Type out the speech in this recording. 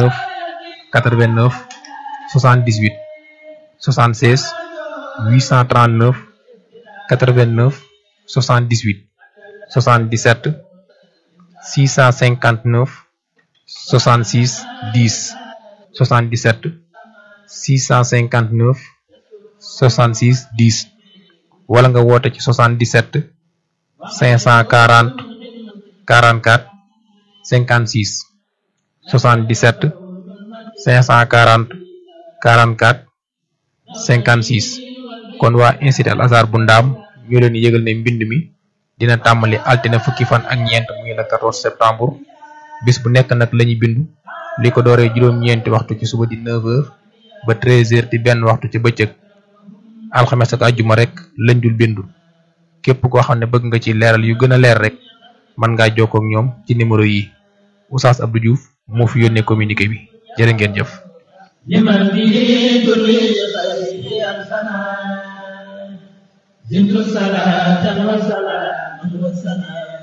79 89 78 76 839 89 78 77 659 66 10 77 659 66 10 wala nga woote ci 77 540 44 56 77 540 44 56 kon waa institut Al Azhar bu ndaam ñu leen yëgal ne mbind mi dina tàmbali altine fukki fan ak ñeent muy le 14 septembre bis bu nekk nag lañuy bindu li ko dooree juróom-ñeenti waxtu ci suba di 9h ba 13h di benn waxtu ci bëccëg alxames ak àjjuma rek lañ dul bindu képp koo xam ne bëgg nga ci leeral yu gën a leer rek mën ngaa jokkoo ak ñoom ci numéro yi Oustaz Abdou Diouf moo fi yónnee communiqué bi jërë ngeen jëf. لمن به دري خير أنفنا زدت صلاة وسلاما وسلاما